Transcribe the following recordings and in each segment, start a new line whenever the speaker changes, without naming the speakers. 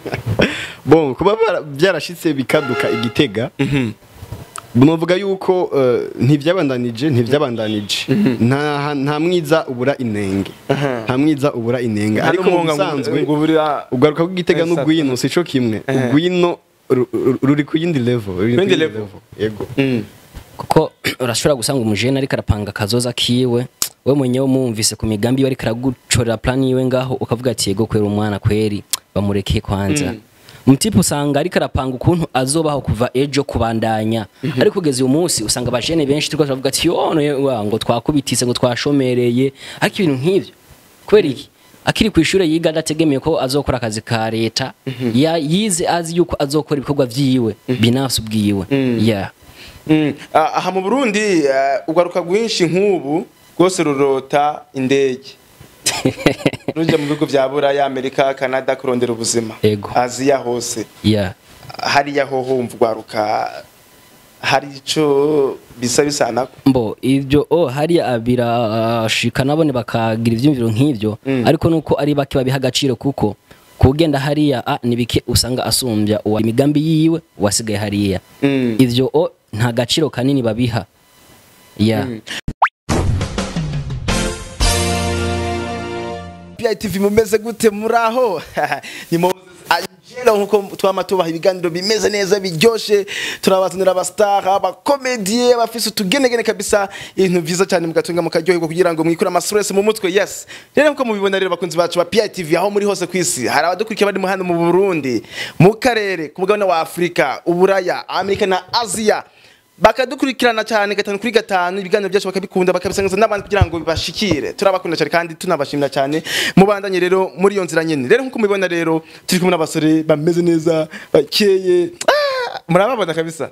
bon kuba bara- byarashitse bikaduka igitega novuga yuko eh, ntivyabandanije ntivyabandanije nta nta mwiza ubura inenge nta mwiza ubura inenge ariko mu bisanzwe ugaruka kw'igitega
Exact.
n'ugwino sico kimwe ugwino ru- ru- ruri ku yindi level ruri ku
Yindi
yindi
level.
yego
kuko urashobora gusanga umujene ariko arapanga akazoza kiwe we mwenyewe umwumvise ku migambi yiwe ariko aragucorera plan yiwe ngaho ukavuga ati yego kwera umwana kweri bamurekeye kwanza umutipe usanga ariko arapanga ukuntu azobaho kuva ejo kubandanya ariko kugeza uyu munsi usanga abajene benshi turiko turavuga ati yone wa, ngo twakubitise ngo twashomereye ariko ibintu nk'ivyo kubera iki akiri ku ishuri yiga adategemeye ko azokora akazi ka leta ya yize azi yuko azokora ibikorwa vyiwe binafsi ubwiwe yeah.
Mm. Ah, aha mu burundi eh, ugaruka rwinshi nk'ubu rwose rurota indege rujya mu bihugu bya buraya amerika canada kurondera ubuzima
Ego.
aziya hose
yeah.
hariya ho humva ugwaruka hari ico bisa bisanako
mbo ibyo oh hariya birashika nabone bakagira ivyumviro nk'ivyo ariko nuko ari bake babiha agaciro kuko kugenda hariya ah, ni bike usanga asumbya uwa imigambi yiwe wasigaye hariya
Mm.
ivyo oh, nta gaciro kanini babiha yeah.
PITV mumeze gute muraho ni Moses Angelo nkuko twama tubaha ibiganiro bimeze neza biryoshe turabazanira abastar abakomedie abafise utugenegene kabisa ibintu vyiza cyane mugatunga mukaryoherwa kugira ngo mwikure amastress mu mutwe yes rero nkuko mubibona rero bakunzi bacu ba PITV aho muri hose kwisi hari abadukurikira bari mu hano mu Burundi mu karere ku mugabane wa Afrika uburaya Amerika na Asia bakadukurikirana cyane gatanu kuri gatanu ibiganiro byacu bakabikunda bakabisangiza n'abandi kugira ngo bibashikire turabakunda cyane kandi tunabashimira cyane mubandanye rero muri iyo nzira nyene rero nkuko mubibona rero turi kumwe n'abasore bameze neza bakeye Ah, murababona kabisa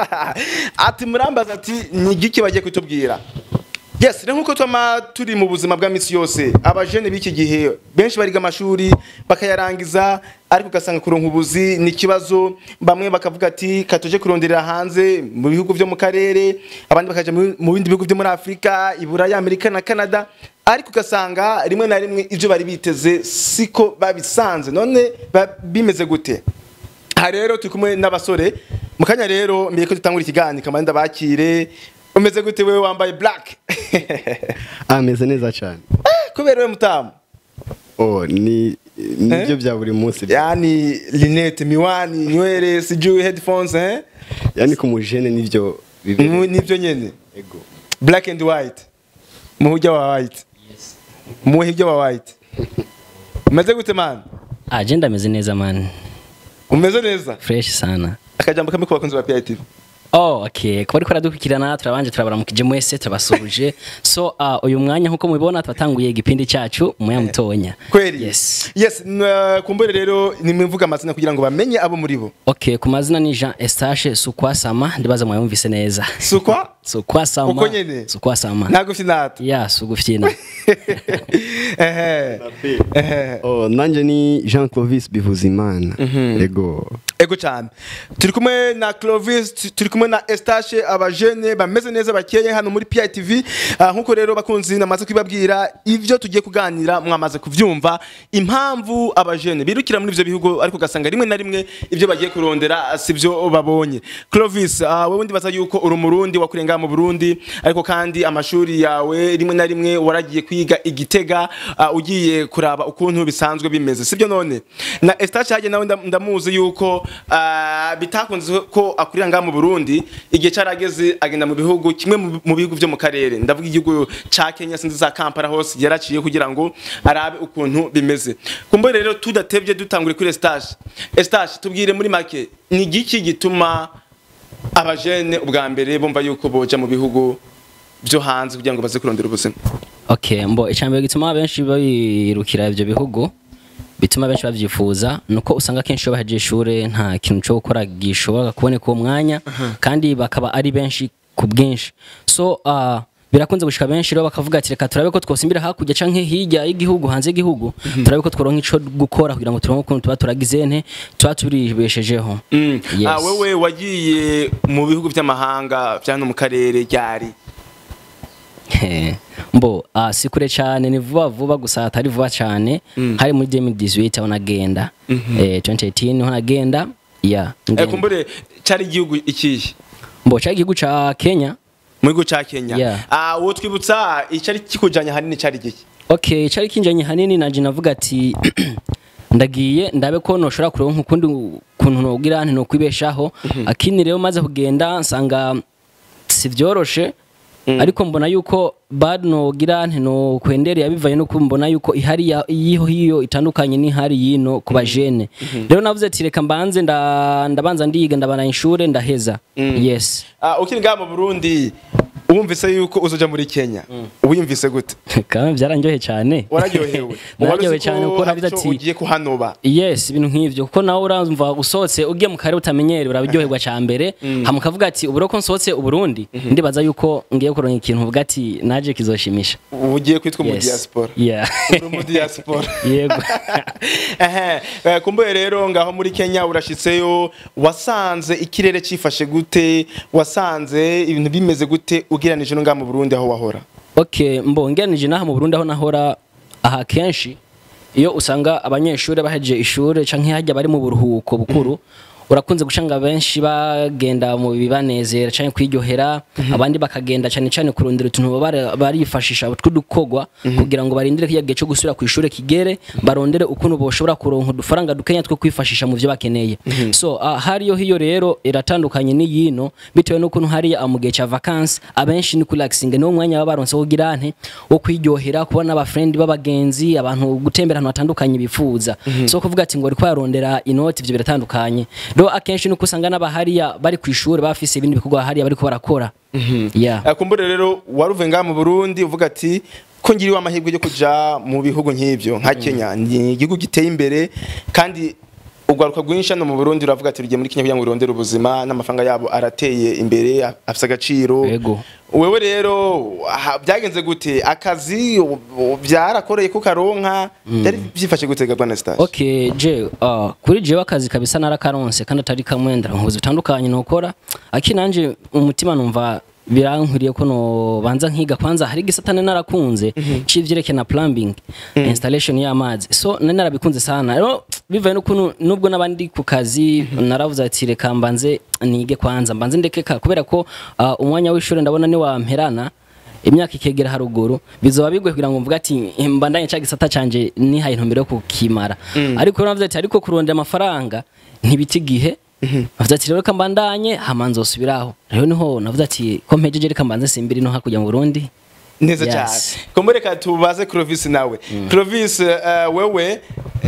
ati murambaza ati ni igiki bagiye kutubwira yes rero nkuko twama turi mu buzima bwa misi yose abajene b'iki gihe benshi bariga amashuri bakayarangiza ariko ugasanga kuronka ubuzi ni ikibazo bamwe bakavuga ati katuje kuronderera hanze mu bihugu vyo mu karere abandi bakaja mu mu bindi bihugu vyo muri afurika iburaya amerika na canada ariko ugasanga rimwe na rimwe ivyo bari biteze siko babisanze none ba- bimeze gute aha rero turi kumwe n'abasore mu kanya rero mbere ko dutangura ikiganiro kamanida bakire umeze gute wewe wambaye black
ameze neza cyane
kubera we mutamu
oh ni nibyo bya buri munsi
yani linete miwani nywele sijui headphones eh
yani ku mujene nivyo bibiri
Mu- nivyo nyene
ego
black and white muhujya wa white muhujya wa white umeze gute man
agenda ameze neza man
umeze neza
fresh sana
akajambo kamwe ku bakunzi ba PITV
Oh, okay. Kuba ariko aradukurikirana turabanje turabaramukije mwese turabasuhuje. So uh, uyu mwanya nkuko mubibona twatanguye igipindi cyacu umuya mutonya.
kweli
Yes.
yes n- kumbure rero nimwivuga amazina kugira ngo bamenye abo muri bo
Okay, ku mazina ni Jean Estache Sukwasama ndibaza mwayumvise neza.
sukwa
Sukwasama.
Uko nyene?
Sukwasama.
ntago finata
Ya, sugufyina.
ehe ehe
oh nanje ni Jean Clovis Bivuzimana ego
ego cyane turi kumwe na Clovis tu- turi kumwe na Estache abajene bameze neza bakeye hano muri PITV Ah, nkuko rero bakunzi namaze kwibabwira ivyo tugiye kuganira mwamaze kuvyumva impamvu abajene birukira muri ivyo bihugu ariko ugasanga rimwe na rimwe ivyo bagiye kurondera sivyo babonye Clovis ah, wewe ndibaza yuko uri umurundi wakurenga mu Burundi ariko kandi amashuri yawe rimwe na rimwe waragiye kwiga igitega ah, ugiye kuraba ukuntu bisanzwe bimeze sibyo none na Estache haje nawe ndam- ndamuzi yuko ah, bitakunze ko akurira ngaha mu Burundi igihe carageze agenda mu bihugu kimwe mu- mu bihugu vyo mu karere ndavuga igihugu ca Kenya sinzi za Kampala hose yaraciye kugira ngo arabe ukuntu bimeze kumbe rero tudatevye dutangure kuri Estache Estache tubwire muri make ni igiki gituma abajene ubwa mbere bumva yuko boja mu bihugu vyo hanze kugira ngo baze kurondera ubuzima
Okay, mbo icambere gituma benshi babirukira ivyo bihugu bituma benshi bavyifuza nuko usanga kenshi iyo bahejeje ishure nta kintu cyo gukora gishobora kuboneka uwo mwanya kandi bakaba ari benshi ku bwinshi so uh, birakunze gushika benshi rero bakavuga ati reka turabe ko twosimbira hakurya canke hirya y'igihugu hanze y'igihugu turabe ko tworonka ico gukora kugira ngo turonke ukuntu tuba turagize nte tuba turibeshejeho Yes.
Ah, wewe wagiye mu bihugu vy'amahanga vya no mu karere ryari
Eh, mbo ah, si kure cyane ni vuba vuba gusa atari vuba cyane hari muri 2018 aho nagenda eh 2018 niho nagenda ya
Eh,
ngenda.
kumbure cari igihugu ikihe
mbo cyari igihugu ca Kenya
mu gihugu ca Kenya
Yeah.
ah uwo twibutsa icari kikujanye hanini cari igihe
okay cyari kinjanye hanini naje navuga ati ndagiye ndabe ko noshobora kuronka ukundi kuntu nogira nti nokwibeshaho akini rero maze kugenda nsanga si vyoroshe ariko mbona yuko bad nogira nti no kwendereye bivaye no mbona yuko ihari ya- yiho hiyo itandukanye n'ihari yino ku bajene rero navuze ati reka mbanze nda- ndabanza ndiga ndabana inshure ndaheza yes
ah ukiri ngaha mu Burundi wumvise yuko uzoja muri Kenya wiyumvise gute
kandi byaranjoye cyane
wararyohewe
nararyohewe cyane kuko
hari
navuze
ico
ati
ugiye kuhanoba
yes ibintu nk'ivyo kuko nawe uramva usohotse ugiye mu kare utamenyere uraryoherwa ca mbere hama ukavuga ati uburo ko nsohotse uburundi ndibaza yuko ngiye kuronka ikintu uvuga ati naje kizoshimisha
ugiye kwitwa mu
Yes.
diaspora
Yeah.
uri mu diaspora
yego
Ehe, eh, kumbuye rero ngaho muri Kenya urashitseyo wasanze ikirere cifashe gute wasanze ibintu bimeze gute ugereranije no ngaha mu Burundi aho wahora
okay mbo ngeranije naha mu burundi aho nahora aha kenshi iyo usanga abanyeshuri bahejeje ishure canke hajya bari mu buruhuko bukuru urakunze gucanga benshi bagenda mu bibanezera canke kwiryohera abandi bakagenda cane cane kurondera utuntu baba barifashisha tw'udukogwa kugira ngo barindire kiya gihe cyo gusubira ku ishure kigere barondere ukuntu boshobora kuronka udufaranga dukenya two kwifashisha mu vyo bakeneye so uh, hariyo hiyo rero iratandukanye n'iyino bitewe n'ukuntu hariya mu gihe ca vacances abenshi ni kurelaxing niwo mwanya baba baronse wo kugira nte wo kwiryohera kubona abafrendi b'abagenzi abantu gutembera ahantu hatandukanye bifuza so kuvuga ati ngo ariko yarondera inoti ivyo biratandukanye rero akenshi nuko usanga n'abahariya bari ku ishuri bafise ibindi bikorwa hariya bariko barakora yeah.
Eh, kumbure rero waruve ngaha mu Burundi uvuga ati ko ngiriwe amahirwe yo kuja mu bihugu nk'ivyo nka Kenya ni igihugu giteye imbere kandi ugwaruka rwinshi hano mu Burundi uravuga ati rugiye muri Kenya kugira ngo urondere ubuzima n'amafaranga yabo arateye imbere afise agaciro
Yego.
wewe rero aha, byagenze gute akazi u- u- byarakoreye ko karonka byari byifashe gute gabwa na stage
okay je uh, kuri jewe akazi kabisa narakaronse kandi atari kamwe ndarankuzi bitandukanye nokora aki nanje umutima numva birankwiriye ko no banza nkiga kwanza hari gisatane narakunze civyerekeye na plumbing installation y'amazi so nari narabikunze sana rero bivaye n'ukuntu nubwo n'abandi ku kazi naravuze ati reka mbanze nige kwanza mbanze ndekeka kubera ko uh, umwanya w'ishuri ndabona ni wamperana imyaka ikegera haruguru bizoba bigoye kugira ngo mvuge ati mbandanye cya gisata canje nihaye intumbero yo kukimara ariko rero navuze ati ariko kurondera amafaranga ntibita igihe navuze ati rero reka mbandanye hama nzosubiraho rero niho navuze ati ko mpejeje reka mbanze simbiri no hakurya mu Burundi
neza
Yes.
cyane kumureka tubaze Clovis nawe Clovis eh, wewe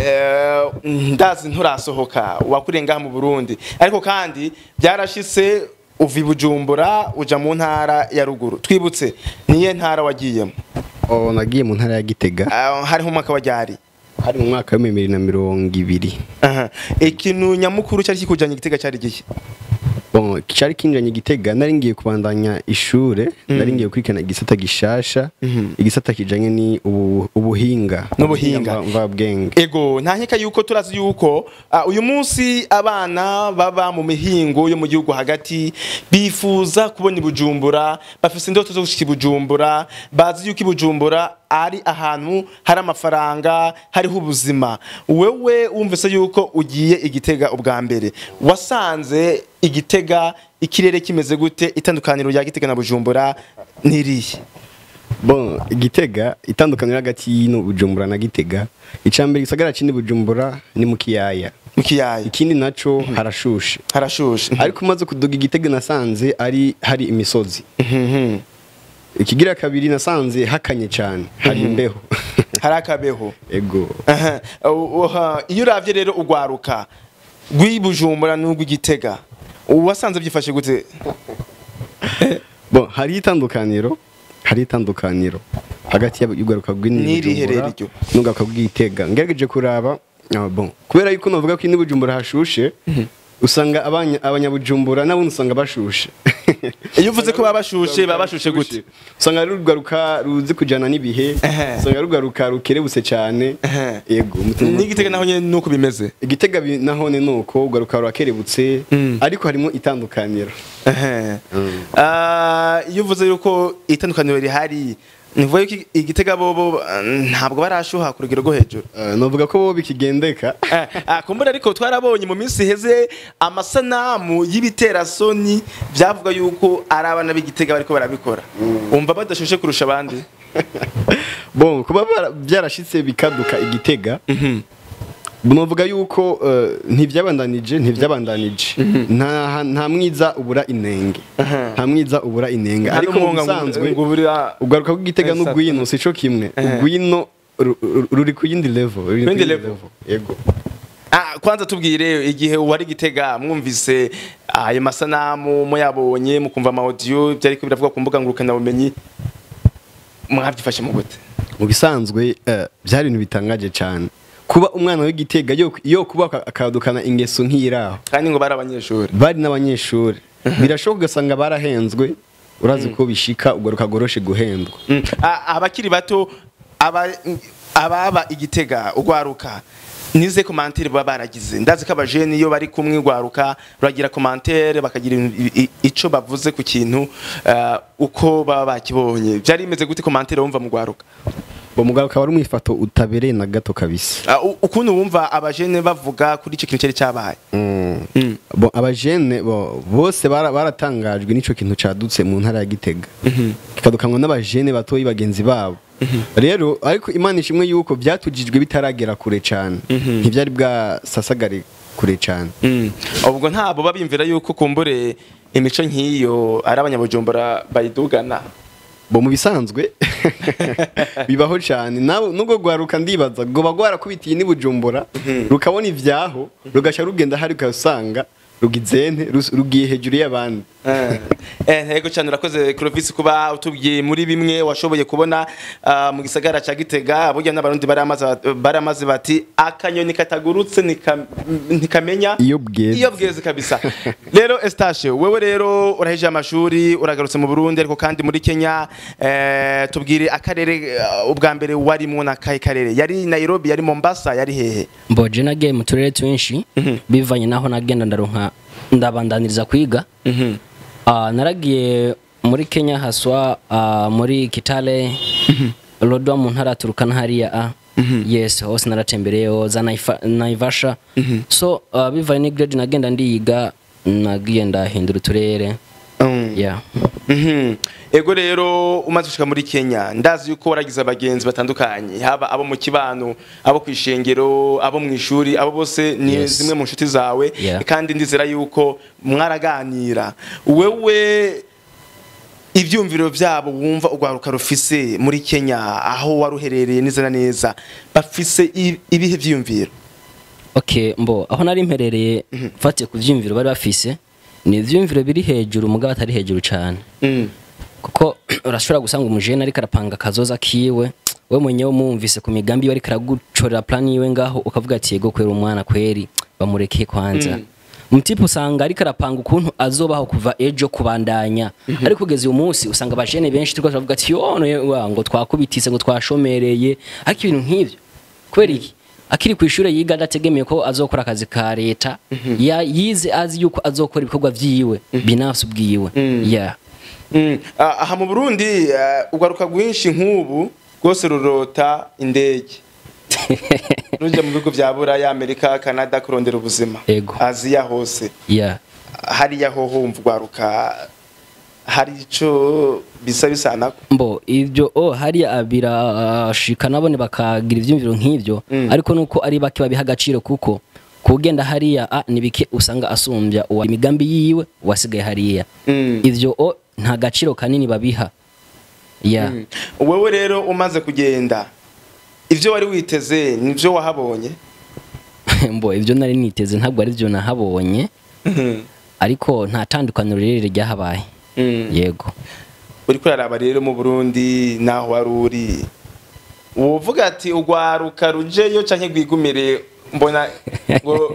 eh, ndazi nturasohoka wakuriye ngaha mu Burundi ariko kandi byarashise uva i Bujumbura uja mu ntara ya ruguru twibutse niye ntara wagiyemo
Oh, nagiye mu ntara ya Gitega
Ah, hariho umwaka wa ryari
hari mu mwaka wa bibiri na mirongo ibiri
Aha. ikintu nyamukuru cyari kikujanye igitega cyari gihe
Bon, cyari kinjanye Gitega nari ngiye kubandanya ishure nari ngiye kwikana igisata gishasha igisata kijanye ni ubu- ubuhinga
N'ubuhinga.
mva- mvabwenge
ego nta nkeka yuko turazi yuko ah, uyu munsi abana baba mu mihingo yo mu gihugu hagati bifuza kubona ibujumbura bafise indoto zo gushika ibujumbura bazi yuko ibujumbura ari ahantu hari amafaranga hariho ubuzima wewe wumvise yuko ugiye igitega ubwa mbere wasanze igitega ikirere kimeze gute itandukaniro rya gitega na bujumbura nirihe
bon Gitega itandukaniro hagati y'ino Bujumbura na Gitega icambere gisagara kindi Bujumbura ni mu kiyaya
mu kiyaya
ikindi naco harashushe
harashushe
ariko umaze kuduga igitega nasanze ari hari imisozi
Mhm.
ikigira kabiri nasanze hakanye cyane hari imbeho
hari akabeho
ego
Aha. Uh, uh, iyo uravye rero ugwaruka rw'ibujumbura n'urw'igitega wasanze byifashe gute
bon hari itandukaniro hari itandukaniro hagati y'ugaruka
N'irihe rero iryo?
n'ugaruka bw'igitega ngerageje kuraba ah, bon kubera yuko navuga ko ini bujumbura hashushe usanga abanya- abanyabujumbura n'abundi usanga bashushe
iyo uvuze ko baba bashushe baba bashushe gute
usanga ari urugaruka ruzi kujana n'ibihe
Ehe.
usanga ari urugaruka rukerebutse cyane
Ehe.
yego umutima-
n'igitega naho nyene nuko bimeze
igitega bi- nahone nuko ugaruka rurakerebutse ariko harimo itandukaniro
Ehe. Ah, iyo uvuze yuko itandukaniro rihari nivuga yuko igitega bobo ah, ntabwo barashuha ku rugero rwo hejuru
Eh, novuga ko bo bikigendeka
Eh, ah, kumbura ariko twarabonye mu minsi iheze amasanamu y'ibiterasoni byavuga yuko ari abana b'igitega bariko barabikora umva badashushe kurusha abandi
bon kuba bara- byarashitse bikaduka igitega novuga yuko eh, ntivyabandanije ntivyabandanije nta nta mwiza ubura inenge nta mwiza ubura inenge
Nta
ariko mu
n'umuhunga ngo-
bisanzwe
ngo burira-
ugaruka kugitega
Exact.
n'ugwino sico kimwe
Ehe.
ugwino ru- ru- ruri ku yindi level ruri ku
Yindi
yindi
level.
yego
Ah, kwanza tubwire igihe wari gitega mwumvise ayo masanamu muyabonye mukumva ama audio byariko biravuga ku mbuga ngurukana bumenyi mwabyifashe mu gute
mu bisanzwe eh, byari ibintu bitangaje cyane kuba umwana w'igitega yo yo kuba aka- akadukana ingeso nk'iraho
kandi ngo bari abanyeshuri
bari n'abanyeshuri birashoboka ugasanga barahenzwe urazi ko bishika ugaruka goroshe guhendwa
Mm. Ah, abakiri bato aba- ababa igitega ugwaruka nize komantere baba baragize ndazi ko abajene iyo bari kumwe ugwaruka uragira komantere bakagira i- i- ico bavuze ku kintu ah, uko baba bakibonye byari bimeze gute komantere wumva mu gwaruka
uwo mugabo akaba ari umwifato utabereye na gato kabisa
Ah, u- ukuntu wumva abajene bavuga kuri ico kintu cyari cyabaye Mm.
bo abajene bo bose bara- baratangajwe n'ico kintu cadutse mu ntara ya Gitega kikadukanwa n'abajene batoyi bagenzi babo rero ariko imana ishimwe yuko byatujijwe bitaragera kure cyane ntibyari bwasasagare kure cyane
Mm. ubwo ntabwo babimvira yuko kumbure imico nk'iyo ari abanyabujumbura bayidugana
bo mu bisanzwe bibaho cyane nawe nubwo rwaruka ndibaza ngo bagwarakubitiye n'ibujumbura rukabona ibyaho rugasha rugenda hari ugasanga rugizente rus- rugiye hejuru y'abandi
Eh, ntego cyane urakoze Clovis kuba utubwiye muri bimwe washoboye kubona ah, mu gisagara ca Gitega burya n'abarundi baramaze baramaze bati akanyoni katagurutse nika- ntikamenya
Iyo bweze.
iyo bweze kabisa rero Estache wewe rero uraheje amashuri uragarutse mu Burundi ariko kandi muri Kenya eh, tubwire akarere ah, ubwa mbere wari mu nakahe karere yari Nairobi yari Mombasa yari hehe
mboje nagiye mu turere twinshi bivanye naho nagenda ndaronka ndabandaniriza kwiga Ah, naragiye muri kenya haswa ah, muri kitale lodwa mu ntara ya turukana hariya a yes hose naratembereyeho za Naifa- naivasha so ah, bivanye ni grade nagenda ndiga nagiye ndahindura uturere
Mm.
yeah.
Mhm. Ego rero umaze gushika muri Kenya ndazi yuko waragize abagenzi batandukanye haba abo mu kibano abo ku ishengero abo mu ishuri abo bose ni
Yes.
zimwe mu nshuti zawe
Yeah.
kandi ndizera yuko mwaraganira wewe ivyumviro vyabo wumva urwaruka rufise muri Kenya aho waruherereye neza na neza bafise i- ibihe vyiyumviro
okay mbo aho nari mperereye mfatiye ku vyiyumviro bari bafise ni ivyiyumviro biri hejuru mugabo atari hejuru cyane
Mm.
kuko urashobora gusanga umujene ariko arapanga akazoza kiwe we mwenyewe umwumvise ku migambi yiwe ariko aragucorera plan yiwe ngaho ukavuga ati yego kwera umwana kweri bamurekeye kwanza umutipe usanga ariko arapanga ukuntu azobaho kuva ejo kubandanya ariko kugeza uyu munsi usanga abajene benshi turiko turavuga ati yone wa ngo twakubitise ngo twashomereye ariko ibintu nk'ivyo kubera iki akiri ku ishuri yiga adategemeye ko azokora akazi ka leta ya yize azi yuko azokora ibikorwa vyiwe binafsi ubwiwe yeah
Mm. Ah, aha mu Burundi eh, ugaruka rwinshi nk'ubu rwose rurota indege rujya mu bihugu vya Buraya Amerika Canada kurondera ubuzima
Ego.
Aziya hose
yeah
hariya ho humva ugaruka hari ico bisa bisanako
mbo ibyo oh hariya birashika nabone bakagira ivyumviro nk'ivyo ariko nuko ari bake babiha agaciro kuko kugenda hariya a ni bike usanga asumbya uwa imigambi yiwe wasigaye hariya
Mm.
ivyo o nta gaciro kanini babiha yeah
Mm. wewe rero umaze kugenda ivyo wari witeze nivyo wahabonye
mbo ivyo nari niteze ntabwo ari byo nahabonye ariko nta tandukaniro rirerire ryahabaye
Mm.
yego
uri kuraraba rero mu Burundi naho wari uri wovuga ati ugwaruka rujeyo canke rwigumire mbona ngo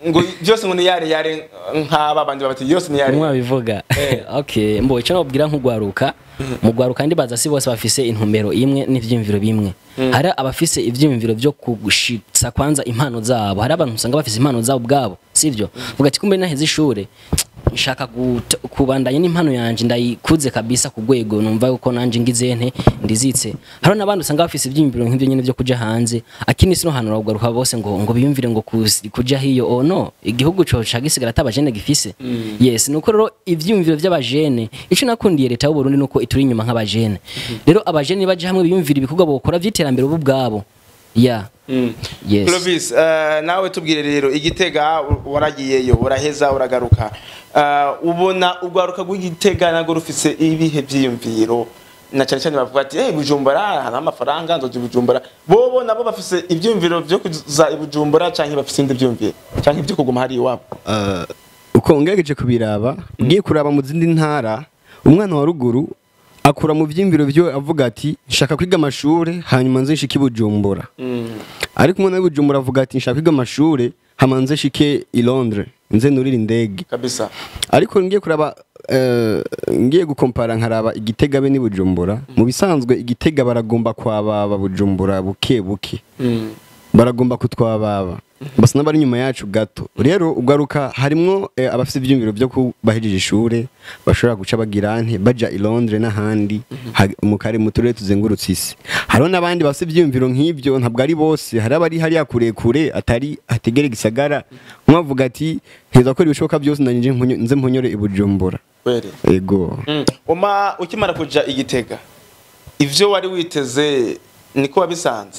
ngo byose ngo ni yare yare nk'aba bandi babati yose ni yare
umwe abivuga okay mbo icyo nababwira nk'ugwaruka mu gwaruka ndi baza si bose bafise intumbero imwe n'ivyiyumviro bimwe hari abafise ivyiyumviro byo kugushitsa kwanza impano zabo hari abantu usanga bafise impano zabo ubwabo sivyo vuga ati kumbe naheze ishure nshaka gut- kubandanya n'impano yanje ndayikuze kabisa ku rwego numva yuko nanje ngize nte ndizitse hari n'abandi usanga bafise ivyiyumviro nk'ivyo nyene vyo kuja hanze akini sino hano ragaruka bose ngo ngo biyumvire ngo kus- kuja hiyo oh no igihugu co cagisigara atabajene gifise yes nuko rero ivyiyumviro vy'abajene ico nakundiye leta y'u Burundi nuko ituri inyuma nk'abajene rero abajene baje hamwe biyumvira ibikorwa bokora vy'iterambere bo ubwabo ya yes
Clovis eh, nawe tubwire rero igitega u- waragiyeyo uraheza uragaruka Eh, ubona urwaruka rw'igitega nago rufise ibihe vyiyumviro na cyane cyane bavuga ati eh bujumbura hari amafaranga nzoje bujumbura bobo nabo bafise ivyumviro vyo kuza i bujumbura canke bafise indi vyumviro canke ivyo kuguma hari iwabo
Uh, uko ngerageje kubiraba ugiye kuraba mu zindi ntara umwana wa ruguru akura mu vyimviro vyo avuga ati nshaka kwiga amashure hanyuma nze nshike i bujumbura ariko umwana w'i bujumbura avuga ati nshaka kwiga amashure hama nze nshike i londres nze nurire indege
kabisa
ariko ngiye kuraba eh, ngiye gukompara nkaraba igitega be ni bujumbura mu bisanzwe igitega baragomba kwababa bujumbura buke buke baragomba kutwababa basa n'abari inyuma yacu gato rero ugaruka harimwo eh, abafite ibyumviro byo kubahejeje ishure bashobora guca bagira nte baja i Londres n'ahandi ha- mu kare mu turere tuzengurutse isi hariho n'abandi bafite ibyumviro nk'ibyo ntabwo ari bose hari abari hariya kure kure atari hategere gisagara mwavuga ati nteza gukora ibishoboka byose nanjye mpunyo- nze mpunyore i Bujumbura
kwere
ego
Mm. uma ukimara kuja igitega ivyo wari witeze niko wabisanze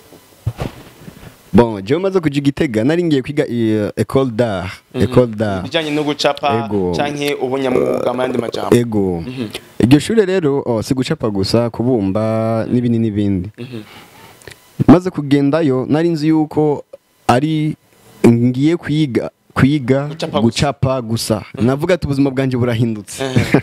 bon jewe maze kuja igitega nari ngiye kwiga i- école d'art école d'art
bijanye no gucapa
Ego.
canke ubunyamwuga mu yandi majambo
ego iryo shure rero oh, si gucapa gusa kubumba n'ibindi n'ibindi maze kugendayo nari nzi yuko ari ngiye kwiga kwiga
Gucapa gusa.
gucapa gusa navuga ati ubuzima bwanje burahindutse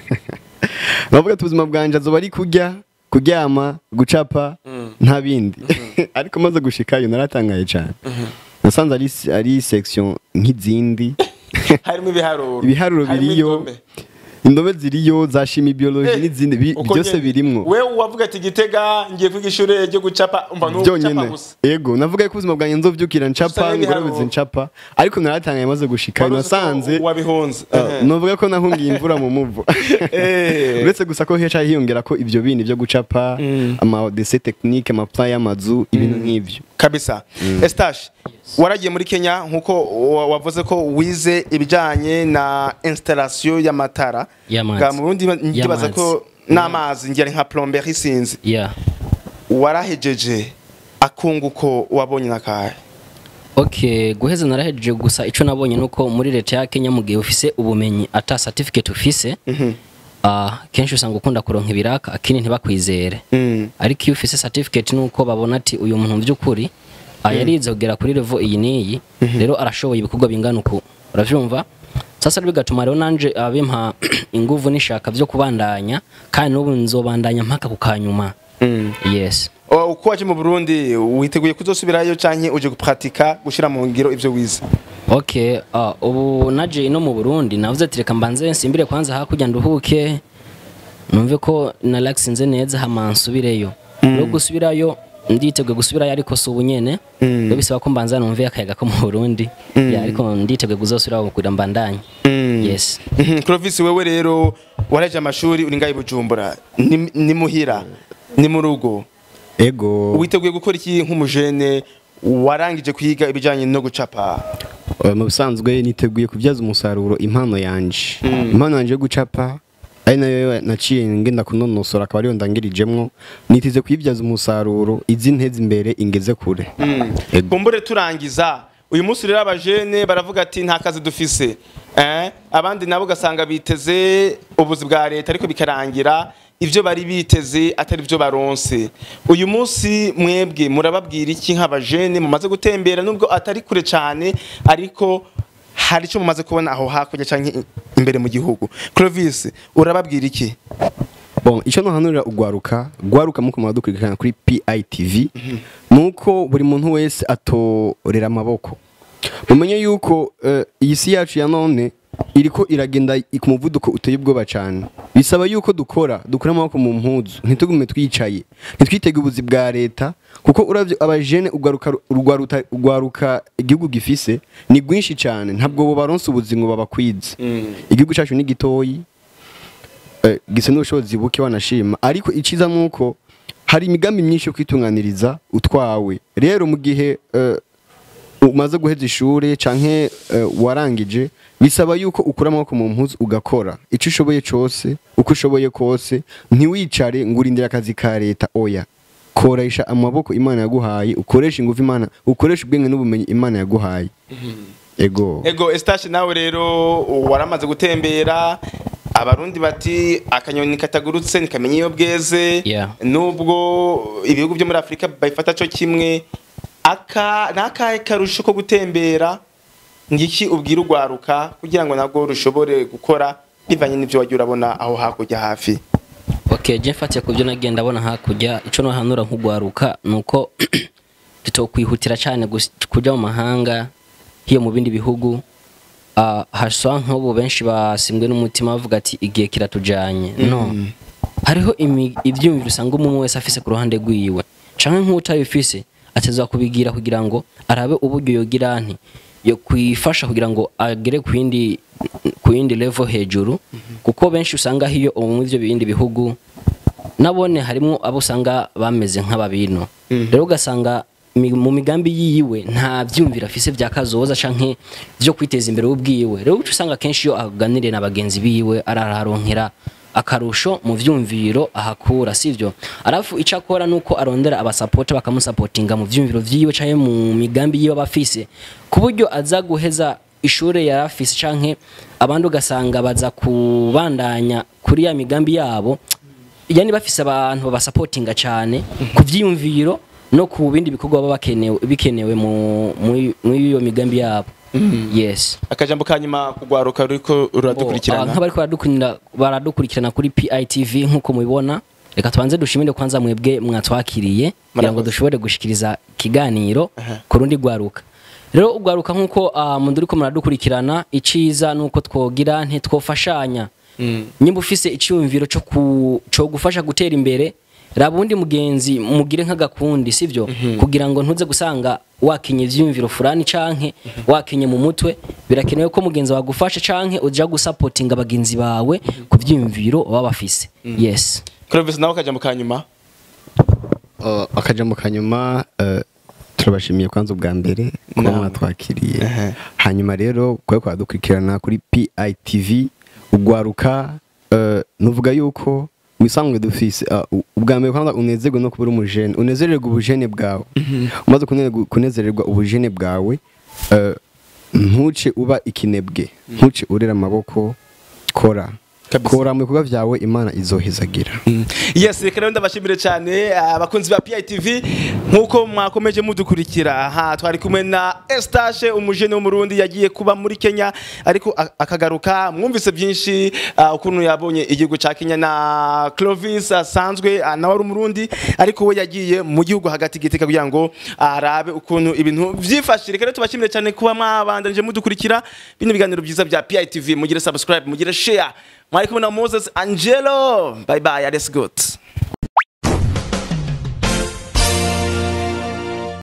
navuga ati ubuzima bwanje azoba ari kurya kuryama gucapa nta bindi ariko maze gushikayo naratangaye cyane nasanze ari ari section nk'izindi
harimo ibiharuro
ibiharuro
harimo
biriyo
indome.
indome ziriyo za shimi biology
Eh,
n'izindi bi-
uko
byose
nyene.
birimwo
wewe wavuga ati gitega ngiye kwiga ishure ryo gucapa umva no gucapa
byonyine
gusa
yego navuga ko ubuzima bwanjye nzovyukira ncapa
Gusa n'ibiharuro.
ngorobizi ncapa ariko naratangaye maze gushika
Wari uzi ko
nasanze
wabihunze
Uh, novuga ko nahungiye imvura mu muvu
Eh.
uretse gusa ko heca hiyongera ko ibyo bindi byo gucapa ama dese technique ama plan y'amazu ibintu nk'ivyo
kabisa Estache waragiye muri Kenya nkuko wa- wavuze ko wize ibijanye na installation y'amatara
Y'amazi.
Ga mu Burundi ndibaza
Y'amazi.
ko n'amazi ngira nka plomberie sinzi
yeah
warahejeje akunguko wabonye nakahe
Okay, guheza narahejeje gusa ico nabonye nuko muri leta ya Kenya mu gihe ufise ubumenyi ata certificate ufise ah kenshi usanga ukunda kuronka ibiraka akini ntibakwizere
Mm.
ariko iyo ufise certificate nuko babona ati uyu muntu by'ukuri ah, yarize kugera kuri level iyi n'iyi rero arashoboye ibikorwa bingana uku uravyumva sasa rero bigatuma rero nanje abimpa inguvu n'ishaka vyo kubandanya kandi n'ubu nzobandanya mpaka ku kanyuma yes
O, uko waje mu Burundi witeguye kuzosubirayo canke uje gupratika gushira mu ngiro ivyo wize
Okay, uh, ubu naje ino mu Burundi navuze ati reka mbanze nsimbire kwanza hakurya nduhuke numve ko na relax nze neza hama nsubireyo no gusubirayo nditeguye gusubirayo ariko si ubu nyene rero bisaba ko mbanza numve akayaga ko mu Burundi ya ariko nditeguye kuzosubirayo kugira mbandanye yes
Mhm, Clovis wewe rero waraje amashuri uri ngaho i Bujumbura ni, ni muhira ni mu rugo
ego
witeguye gukora iki nk'umujene warangije kwiga ibijanye no gucapa
Uh, mu bisanzwe niteguye kubyaza umusaruro impano yanje impano yanje yo gucapa ari nayo naciye ngenda kunonosora akaba ariyo ndangirijemwo nitize kuyibyaza umusaruro izi nteze imbere ingeze kure Ego.
kumbure turangiza uyu munsi rero abajene baravuga ati nta kazi dufise eh? abandi nabo ugasanga biteze ubuzi bwa leta ariko bikarangira ivyo bari biteze atari vyo baronse uyu munsi mwebwe murababwira iki nk'abajene mumaze gutembera nubwo atari kure cane ariko hari icyo mumaze kubona aho hakurya canke i- imbere mu gihugu Clovis urababwira iki
bon icyo ntuhanurira ugwaruka gwaruka muko muradukurikirana kuri PITV nuko buri muntu wese atorera amaboko mumenye yuko eh, iyi si yacu ya none iriko iragenda i- ku muvuduko uteye ubwoba cyane bisaba yuko dukora dukura amaboko mu mpuzu ntitugume twicaye ntitwitege ubuzi bwa leta kuko uravye abajene ugwaruka urwaruta- ugwaruka igihugu gifise ni rwinshi cyane ntabwo bo baronse ubuzi ngo babakwize igihugu cyacu ni gitoyi eh, gisa n'ubushobozi buke wanashima ariko iciza nuko hari imigambi myinshi yo kwitunganiriza utwawe rero mu gihe eh, umaze guheza ishuri canke uh, warangije bisaba yuko ukura amaboko mu mpuzu ugakora ico ushoboye cose uko ushoboye kose ntiwicare ngo urindire akazi ka leta oya koresha amaboko imana yaguhaye ukoresha ingufu imana ukoresha ubwenge n'ubumenyi imana yaguhaye ego
ego Eustache nawe rero waramaze gutembera abarundi bati akanyoni katagurutse ntikamenya iyo bweze
Yeah.
nubwo ibihugu byo muri afurika babifata cyo kimwe aka ni akahe karusho ko gutembera ngiki ubwira urwaruka kugira ngo nabwo rushobore gukora bivanye n'ibyo wagiye urabona aho hakurya hafi
okay je mfatiye ku byo nagiye ndabona hakurya ico nohanura nk'ugwaruka nuko tutokwihutira cyane gus- kuja mu mahanga hiyo mu bindi bihugu uh, hasa nk'ubu benshi basimbwe n'umutima bavuga ati igihe kiratujanye no hariho imi- ivyiyumviro usanga umwe wese afise ku ruhande rwiwe canke nk'utabifise atezwa kubigira kugira ngo arabe uburyo yogira nti yo kwifasha kugira ngo agere ku yindi ku yindi level hejuru kuko benshi usanga hiyo mu ivyo bindi bihugu nabone harimo abo usanga bameze nk'ababino rero ugasanga mi- mu migambi yiwe nta byumvira afise vya kazoza canke vyo kwiteza imbere ubwiwe rero uca usanga kenshi iyo aganiriye na bagenzi biwe araharonkera akarusho mu vyumviro ahakura sivyo arafu ico akora nuko arondera abasapota bakamusapotinga mu vyumviro vyiwe canke mu migambi yiwe abafise ku buryo aza guheza ishure yari afise canke abandi ugasanga baza kubandanya kuri ya migambi yabo yani bafise abantu babasapotinga cyane ku vyiyumviro no ku bindi bikorwa baba bakenewe bikenewe mu muri- muri iyo migambi yabo yes
akajambo ka nyuma kugwaruka ruriko
Oh, ah,
ruradukurikirana
nk'abariko baradukurikirana baradukurikirana kuri PITV nk'uko mubibona reka tubanze dushimire kwanza mwebwe mwatwakiriye kugira ngo
Murakoze.
dushobore gushikiriza ikiganiro ku rundi rwaruka rero ugwaruka nk'uko uh, munduriko muradukurikirana iciza nuko twogira ntitwofashanya nyimba ufise icyumviro cyo ku cyo gufasha gutera imbere raba undi mugenzi mugire nk'agakundi sivyo kugira ngo ntuze gusanga wakinye ivyumviro fulani canke wakinye mu mutwe birakenewe ko mugenzi wagufasha canke uja gusapotinga bagenzi bawe ku vyumviro baba bafise yes
Clovis nawe akajambo ka nyuma
Uh, akajambo kanyuma uh, turabashimiye kwanza ubwa mbere kuba
Naam.
mwatwakiriye
Ehe.
hanyuma rero kuba kwadukurikirana kuri PITV ugwaruka uh, nuvuga yuko misanzwe dufise uh, u- ubwa mbere kwanza unezerwe no kubura umujene unezererwe ubujene bwawe umaze kunezerwa- kunezererwa ubujene bwawe uh, ntuce uba ikinebwe ntuce urera amaboko kora
Kabisa.
kora mu bikorwa vyawe imana izohezagira
yes reka rero ndabashimire cyane abakunzi ba PITV nk'uko mwakomeje mudukurikira aha twari kumwe na Eustache umujene w'umurundi yagiye kuba muri Kenya ariko a- akagaruka mwumvise byinshi ah, ukuntu yabonye igihugu ca Kenya na Clovis asanzwe ah, nawe ari umurundi ariko we yagiye mu gihugu hagati giteka kugira ngo arabe ukuntu ibintu vyifashe reka rero tubashimire cyane kuba mwabandanije mudukurikira bino biganiro byiza bya PITV mugire subscribe mugire share mwari kumwe na Moses Angelo bye bye alles good